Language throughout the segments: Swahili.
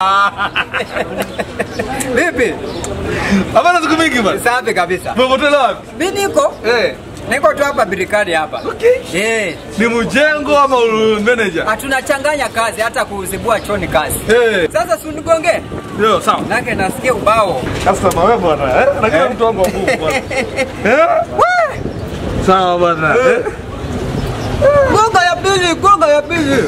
Vipi? Hapana siku mingi bana. Safi kabisa. Umepotela wapi? Mimi niko Eh. niko tu hapa birikani hapa. Okay. Eh, Ni mjengo ama u- manager? hatunachanganya kazi hata kuzibua choni kazi. Eh. Sasa si unigonge? Ndio sawa. Nake nasikia ubao. Customer wewe bwana. Eh? Na kila Eh. mtu wangu wa Mungu bwana. Eh? Sawa bwana. Eh. Gonga ya pili, gonga ya pili.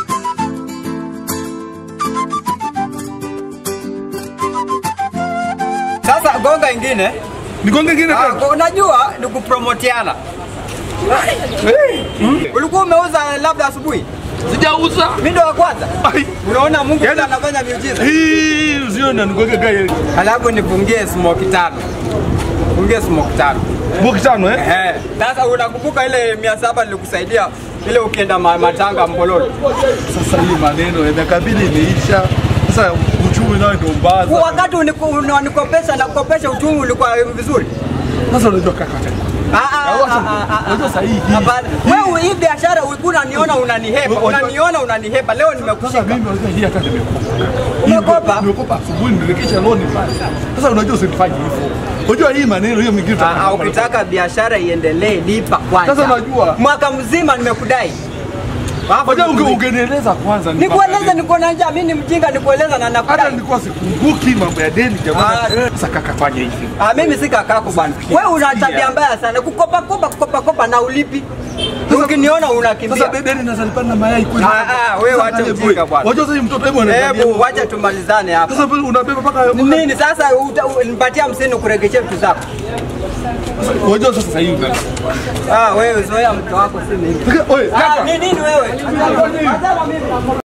Sasa gonga ingine. Nigonge kingine Ah, tena. unajua ni kupromotiana. Eh. Ulikuwa umeuza labda asubuhi? Sijauza. Mimi ndo wa kwanza. Ai. Unaona Mungu Yaani- ndiye anafanya miujiza. Hii usione nigonge gari. Halafu nifungie smoke tano. Fungie smoke tano. Boki tano eh? Eh. Sasa unakumbuka ile mia saba nilikusaidia ile ukienda ma- matanga Mbololo. Sasa hii maneno ya miaka mbili imeisha. Sasa uchumi nayo ndio mbaya. Kwa wakati uniku- unanikopesha na kukopesha uchumi ulikuwa vizuri. Sasa unajua kaka. Ah, ah, Wacha- ah, ah, ah, unajua ah. sahihi. Hapana. Wewe hii biashara ulikuwa unaniona unanihepa. Unajua- Unaniona unanihepa. Leo Sasa nimekushika. mimi unajua hii hata nimekopa. Umekopa? Nimekopa asubuhi nirekesha loan pale. Sasa unajua usifanye hivyo. Unajua hii maneno hiyo mingine Ah, ah, ukitaka biashara iendelee lipa kwanza. Sasa unajua- mwaka mzima nimekudai. Alafu Unajua unge- nikulipe. ungenieleza kwanza Nikueleze niko na njaa, mimi ni mjinga nikueleza na hata nakudai. nilikuwa sikumbuki mambo ya deni Ah, jamani. Sasa kaka fanya hivi. Ah, mimi si kakako bwana. Wewe una tabia mbaya sana. Kukopa kopa kukopa kopa na ulipi. Ukiniona unakimbia. Sasa deni nazalipana na mayai kweli. Ah, ah, wewe Sasa wacha angalia ujinga boy. bwana. Unajua sasa hii mtoto hebu anaangalia. Hebu wacha tumalizane hapa. Sasa vile unabeba mpaka Nini sasa uta- u- nipatie hamsini kuregesha vitu zako. Unajua sasa hivi una. Ah, wewe zoea mke wako si mimi. Oye, Ah, kaka. ni nini wewe? Achana mimi.